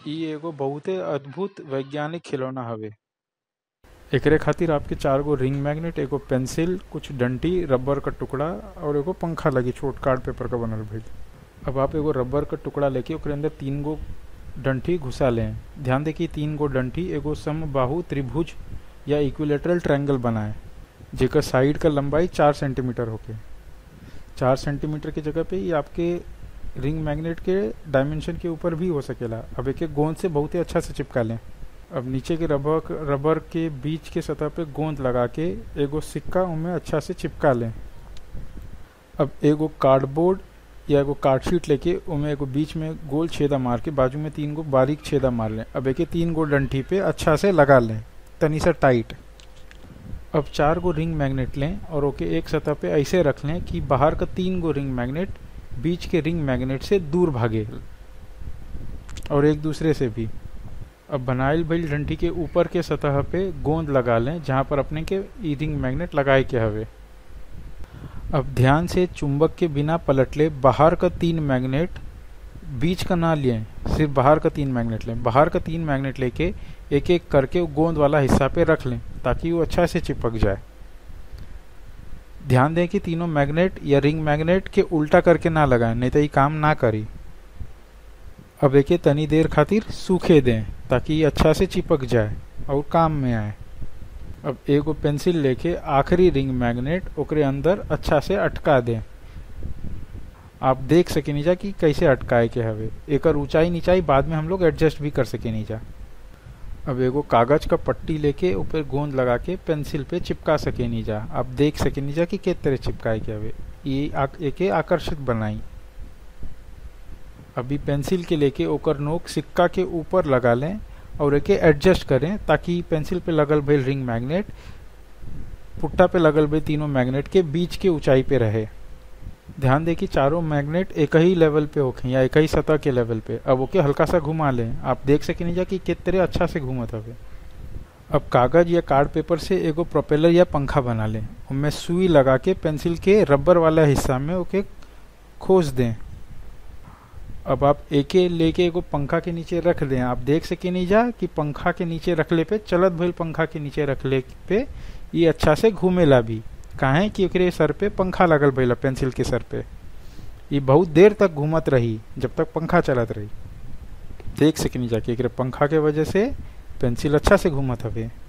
इ एगो बहुते अद्भुत वैज्ञानिक खिलौना हवे एकरे खातिर आपके चार गो रिंग मैग्नेट एगो पेंसिल कुछ डंटी रबर का टुकड़ा और एगो पंखा लगी छोट कार्ड पेपर का बनल भइल अब आप एगो रबर का टुकड़ा लेके ओकरे अंदर तीन गो डंठी घुसा लें ध्यान दे कि तीन गो डंठी एगो समबाहु त्रिभुज या इक्विलेटरल ट्रायंगल बनाए जेकर साइड का लंबाई चार सेंटीमीटर होके चार सेंटीमीटर की जगह पे ये आपके रिंग मैग्नेट के डायमेंशन के ऊपर भी हो सकेला अब एक गोंद से बहुत ही अच्छा से चिपका लें अब नीचे के रबर रबर के बीच के सतह पे गोंद लगा के एगो सिक्का उनमें अच्छा से चिपका लें अब एगो कार्डबोर्ड या एगो कार्डशीट लेके उनमें एगो बीच में गोल छेदा मार के बाजू में तीन गो बारीक छेदा मार लें अब एक तीन गो डंठी पे अच्छा से लगा लें तनी सा टाइट अब चार गो रिंग मैग्नेट लें और ओके एक सतह पे ऐसे रख लें कि बाहर का तीन गो रिंग मैग्नेट बीच के रिंग मैग्नेट से दूर भागे और एक दूसरे से भी अब बनाइल भइल डंठी के ऊपर के सतह पे गोंद लगा लें जहां पर अपने के ई रिंग मैग्नेट लगाए के हवे अब ध्यान से चुंबक के बिना पलटले बाहर का तीन मैग्नेट बीच का ना लिए सिर्फ बाहर का तीन मैग्नेट लें बाहर का तीन मैग्नेट लेके एक एक करके गोंद वाला हिस्सा पे रख लें ताकि वो अच्छा से चिपक जाए ध्यान दें कि तीनों मैग्नेट या रिंग मैग्नेट के उल्टा करके ना लगाएं नहीं तो ये काम ना करी अब एक तनी देर खातिर सूखे दें ताकि ये अच्छा से चिपक जाए और काम में आए अब एगो पेंसिल लेके आखिरी रिंग मैग्नेट ओकरे अंदर अच्छा से अटका दें आप देख सके नीचा कि कैसे अटकाए के हवे एकर ऊंचाई नीचाई बाद में हम लोग एडजस्ट भी कर सके नीचा अब एगो कागज का पट्टी लेके ऊपर गोंद लगा के पेंसिल पे चिपका सके नीचा आप देख सके नीचा कि किस तरह चिपकाए के हवे ये आक, एके आकर्षित बनाई अभी पेंसिल के लेके ओकर नोक सिक्का के ऊपर लगा लें और एके एडजस्ट करें ताकि पेंसिल पे लगल भइल रिंग मैग्नेट पुट्टा पे लगल भइल तीनों मैग्नेट के बीच के ऊंचाई पे रहे ध्यान दें कि चारों मैग्नेट एक ही लेवल पे होखे या एक ही सतह के लेवल पे अब ओके हल्का सा घुमा लें आप देख सके नहीं जा कि किस तरह अच्छा से घूमत हवे अब कागज या कार्ड पेपर से एगो प्रोपेलर या पंखा बना लें उनमें सुई लगा के पेंसिल के रबर वाला हिस्सा में ओके खोस दें अब आप एके लेके एगो पंखा के नीचे रख दें आप देख सके नहीं जा कि पंखा के नीचे रखले पे चलत भइल पंखा के नीचे रखले पे ये अच्छा से घूमेला भी काहे कि ओकरे सर पे पंखा लगल भइला पेंसिल के सर पे ये बहुत देर तक घूमत रही जब तक पंखा चलत रही देख सके नहीं जाके एकरे पंखा के वजह से पेंसिल अच्छा से घूमत हवे